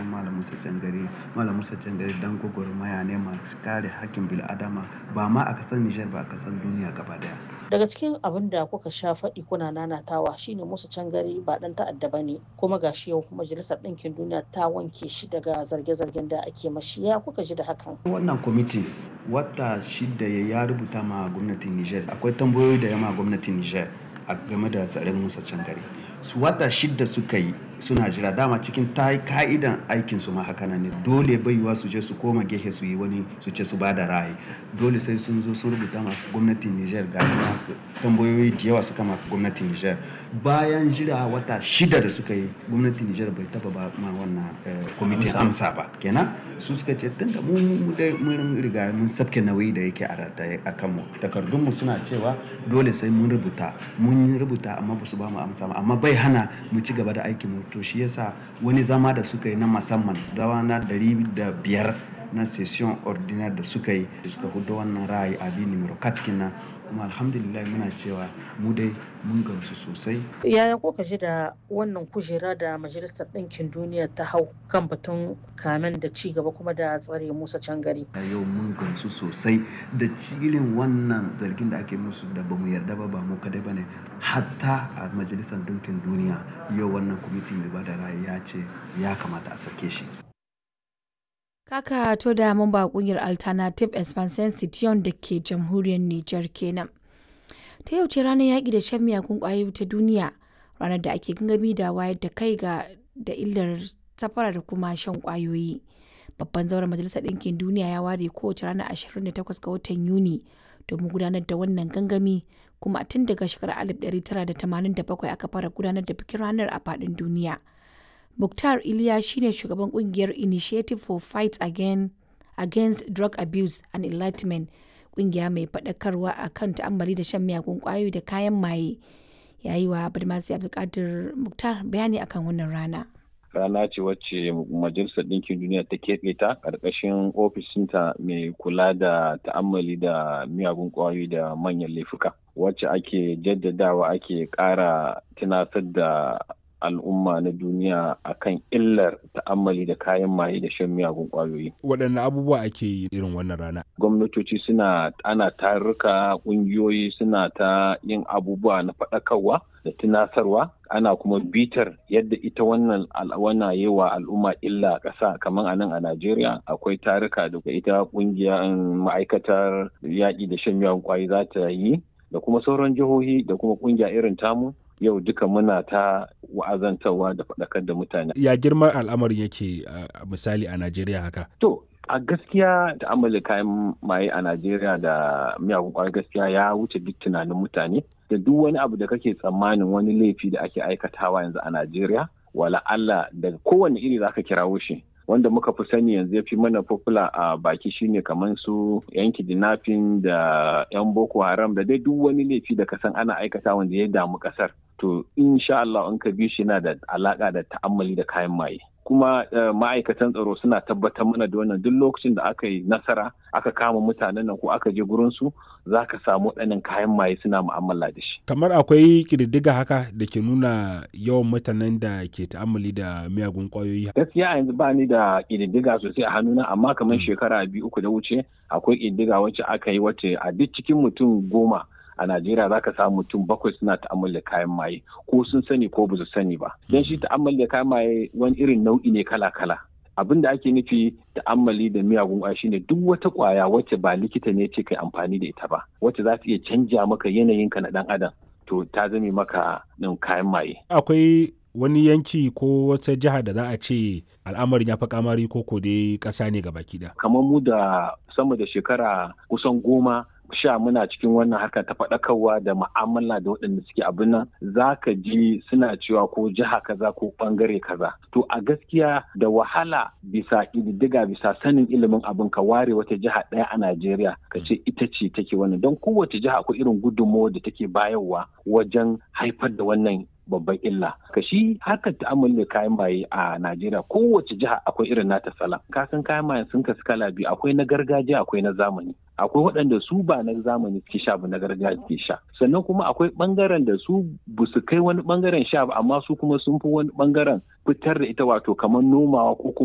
san Malam Musa Cangare. Malam Musa Cangare dan gwagwarmaya ne masu kare hakkin bil'adama ba ma a ƙasar Nijar ba a ƙasar duniya gaba ɗaya. Daga cikin abin da kuka sha faɗi kuna nanatawa shine Musa Cangare ba ɗan ta'adda ba ne kuma gashi yau Majalisar Ɗinkin Duniya ta wanke shi daga zarge-zargen da ake mashi ya kuka ji da hakan. Wannan kwamiti wata shida ya rubuta ma gwamnatin Nijar akwai tambayoyi da yama gwamnatin Nijar a game da tsaron Musa Cangare. Su wata shida suka yi suna jira dama cikin ta ka'idan aikin su ma haka ne dole baiwa su je su koma gehe su yi wani su ce su bada ra'ayi dole sai sun zo sun rubuta ma gwamnatin Niger gashi na tambayoyi da yawa suka ma gwamnatin Niger bayan jira wata shida da suka yi gwamnatin Niger bai taba ba ma wannan kwamitin amsa ba kenan su suka ce tunda mu dai mun riga mun sabke nauyi da yake a rataye a kanmu takardunmu suna cewa dole sai mun rubuta mun rubuta amma ba su ba mu amsa ba amma bai hana mu ci gaba da aikin mu to shi yasa wani zama da suka yi na musamman dawa na ɗari da biyar na session ordinaire da suka yi suka hudu wannan ra'ayi abi numero katkina kuma alhamdulillah muna cewa mu dai mun gamsu sosai Yaya kuka ji da wannan kujera da Majalisar Ɗinkin Duniya ta hau kan batun kamen da ci gaba kuma da tsare Musa Cangare? a yau mun gamsu sosai da cilin wannan zargin da ake musu da bamu yarda ba ba mu kadai ba ne hatta a majalisar dinkin duniya yau wannan kwamiti mai bada ra'ayi ya ce ya kamata a sake shi Kaka to da mamba kungiyar Alternative Expansion Citiyon da ke jamhuriyar Nijar kenan. Ta yau ce ranar yaƙi da shan miyagun ƙwayoyi ta duniya, ranar da ake gangami da wayar da kai ga da illar safara da kuma shan ƙwayoyi. Babban zauren Majalisar Ɗinkin Duniya ya ware kowace ranar 28 ga watan Yuni domin gudanar da wannan gangami kuma tun daga shekarar 1987 aka fara gudanar da bikin ranar a faɗin duniya. Mukhtar Iliya shine shugaban kungiyar Initiative for Fight Again, Against Drug Abuse and Enlightenment, kungiya mai faɗakarwa a kan ta'ammali da shan miyagun ƙwayoyi da kayan maye. Yayi wa Badmasi Abdulkadir Mukhtar bayani akan wannan rana. rana ce wacce majalisar ɗinkin duniya ta keɓe ta ƙarƙashin ofishinta mai kula da ta'ammali da miyagun ƙwayoyi da manyan laifuka wacce ake jaddadawa ake ƙara tunasar da al'umma na duniya akan illar ta'ammali da kayan maye da shan miyagun ƙwayoyi. waɗanne abubuwa ake yi irin wannan rana Gwamnatoci suna ana tarurruka ƙungiyoyi suna ta yin abubuwa na faɗakarwa da tunasarwa ana kuma bitar yadda ita wannan al'awana yi wa al'umma illa ƙasa kamar a nan a Najeriya akwai taruka da ita ƙungiyar ma'aikatar yaƙi da shan miyagun ƙwayoyi za ta yi da kuma sauran jihohi da kuma ƙungiya irin tamu yau duka muna ta wa'azantarwa da faɗakar da mutane. ya girman al'amarin yake a misali a najeriya haka To, a gaskiya da amala kayan maye a Najeriya da miyagun ƙwayar gaskiya ya wuce duk tunanin mutane da duk wani abu da kake tsammanin wani laifi da ake aikatawa yanzu a Najeriya wala Allah daga kowane iri zaka kirawo shi wanda muka fi sani yanzu ya fi mana popular a baki shine kamar su yan kidnapping da yan boko haram da dai duk wani laifi da kasan ana aikata wanda ya damu kasar to insha Allah in ka bi shi na da alaka da ta'ammali da kayan maye kuma ma'aikatan tsaro suna tabbatar mana da wannan duk lokacin da aka yi nasara aka kama mutanen nan ko aka je gurin su za ka samu waɗannan kayan maye suna mu'amala da shi kamar akwai ƙididdiga haka da ke nuna yawan mutanen da ke ta'ammali da miyagun ƙwayoyi gaskiya yanzu ba ni da ƙididdiga sosai a hannuna amma kamar shekara biyu uku da wuce akwai ƙididdiga wacce aka yi wacce a duk cikin mutum goma a Najeriya za ka samu mutum bakwai suna ta'ammali da kayan maye ko sun sani ko ba su sani ba. Don shi ta'ammali da kayan maye wani irin nau'i ne kala-kala. Abin da ake nufi ta'ammali da miyagun ƙwaya shine duk wata ƙwaya wacce ba likita ne ce kai amfani da ita ba, wacce za ta iya canja maka yanayinka na ɗan adam. To ta zame maka ɗin kayan maye. akwai wani yanki ko wata jiha da za a ce al'amarin ya fi kamari ko ko dai ƙasa ne baki ɗaya. Kamar mu da sama da shekara kusan goma sha muna cikin wannan harka ta faɗakarwa da ma'amala da waɗanda suke abin nan za ka ji suna cewa ko jiha kaza ko ɓangare kaza to a gaskiya da wahala bisa ƙididdiga bisa sanin ilimin abin ka ware wata jiha ɗaya a Najeriya ka ce ita ce take wannan don kowace jiha akwai irin gudunmawar da take bayarwa wajen haifar da wannan babban illa ka shi harkar ta'amali da kayan maye a Najeriya kowace jiha akwai irin nata sala ka san kayan maye sun kasu kala biyu akwai na gargajiya akwai na zamani akwai waɗanda su ba na zamani suke sha ba na gargajiya suke sha sannan kuma akwai ɓangaren da su bu su kai wani ɓangaren sha ba amma su kuma sun fi wani ɓangaren fitar da ita wato kamar nomawa ko kuma